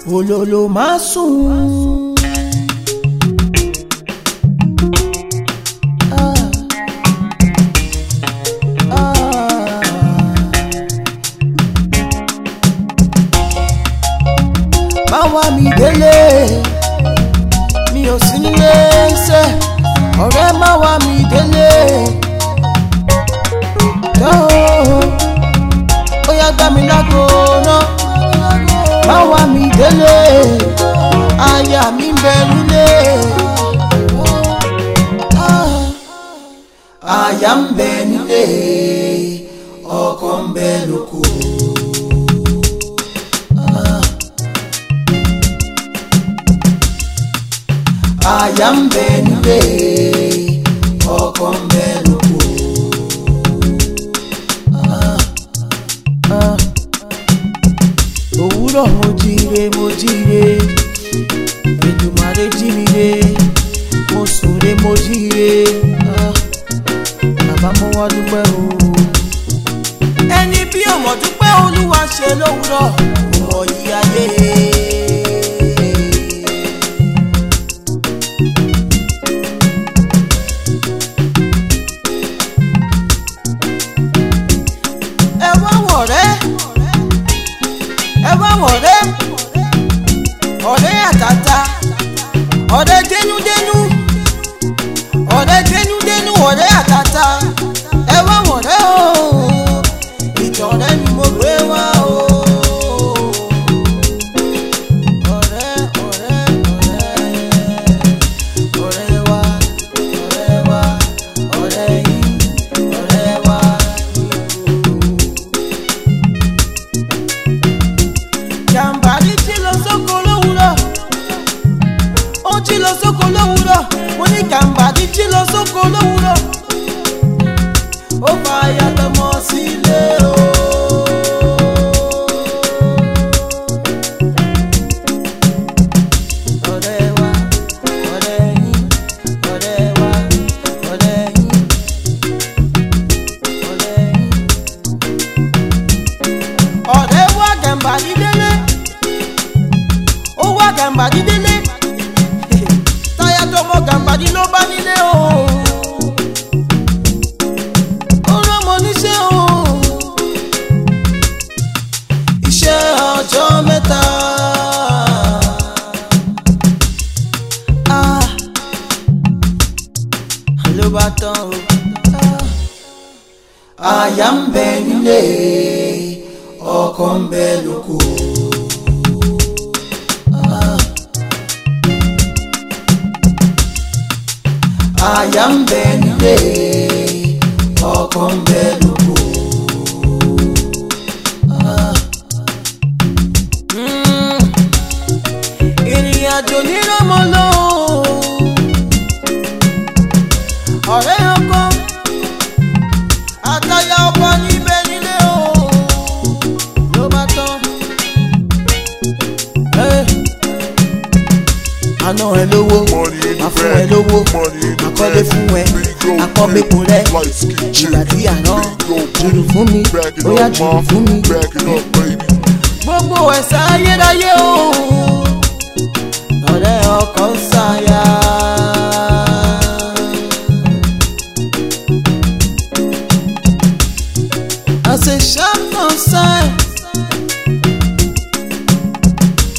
olólo má sùn. Ah. Ah. má wá mi délé mi ò sí nílé ṣe ọ̀rẹ́ má wá mi délé yóò ó yá gbá mi lágbo náà má wá mi délé aya mi ń bẹ nílé Ah. aya ń bẹ nílé ọkọ ń bẹ lóko. aya ń bẹ nílé ọkọ ń bẹ lóko. òwúrọ̀ mo jíire mo jíire Èdùmàrè jí mi re mo sùn re mo jíire Ah, bàbá mo wá dúpẹ́ o. ẹni bí ọmọ dúpẹ́ olúwa ṣe lówùrọ̀ mo mọ yí ayé. ẹ wá wọ̀rẹ́ ẹ wá wọ̀rẹ́ ọ̀rẹ́ àtàtà ọ̀rẹ́ dénúdénú ọ̀rẹ́ dénúdénú ọ̀rẹ́ àtàtà ẹ wá wọ̀rẹ́ o ìtọ̀rẹ́ ni mo gbé wá o. ọ̀rẹ́ ọ̀rẹ́ ọ̀rẹ́ ọ̀rẹ́ wa ọ̀rẹ́ wa ọ̀rẹ́ yìí ọ̀rẹ́ wa jàǹbárí jí lọ sóko lówùúrọ̀ ó jí lọ sóko lówùúrọ̀ mo ní jàǹbárí jí lọ sóko lówùúrọ̀ ó fa ayatọmọ sílé o. ọ̀rẹ́ wa ọ̀rẹ́ yín ọ̀rẹ́ wa ọ̀rẹ́ yín ọ̀rẹ́ yín ọ̀rẹ́ wá gàǹbàrí délé ó wá gàǹbàrí délé táyà tó mọ gàǹbàrí ló bá nílé o ó rọ́mọ níṣẹ́ o iṣẹ́ ọjọ́ mẹ́ta Ah, ló bá tán o. Ah aya ń bẹ nílé ọkọ ń bẹ lóko. Ah. aya ń bẹ nílé ọkọ ń bẹ lóko. Ah. Mm. ìrìn àjò nírọ̀mọ́ lọ́wọ́ ọ̀rẹ́ ọkọ àtàyà ọkọ níbẹ̀ nílé o ló bá tán. Ẹ́, àná ẹ lówó Money in the máa fún ẹ bank, lówó money in the àkọ́lé bank. fún ẹ Big old àkọ́bẹ́kùn rẹ light skin chick. ìgbà tí àná Big old jùlù fún mi Back it bóyá up, jùlù ma. fún mi. Back it up, baby. gbogbo ẹ̀sẹ̀ ayérayé o ọ̀rẹ́ ọkọ ń ṣàyà. As a sharp concern,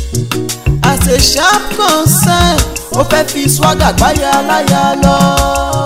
as a sharp concern, ó fẹ́ fi swagger gbáyà láyà lọ.